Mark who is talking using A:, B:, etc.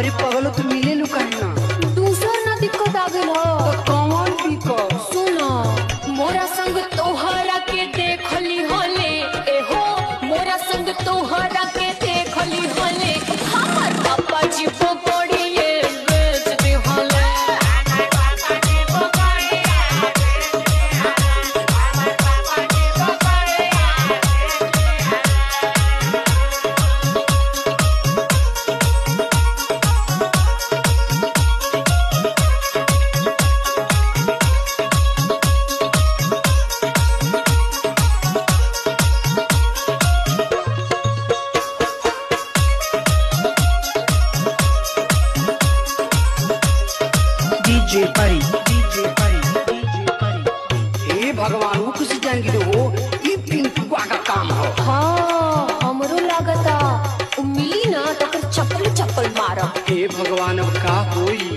A: अरे पगलो तू मिले लू काहे ना
B: दूसर ना दिक्कत आ गइल हो
A: तो कौन दिक्कत
B: सुनो मोरा संग तोहरा के देखली होले ए हो मोरा संग तोहरा के देखली होले हमर पापा जी पकड़िए बेच दे होले
A: डीजे परी डीजे परी डीजे परी हे भगवान वो किसी जान की हो ये पिंटुआ का काम हो
B: हाँ हमरो लागता उ मिली ना तो फिर चप्पल चप्पल मारब
A: हे भगवान अब का होई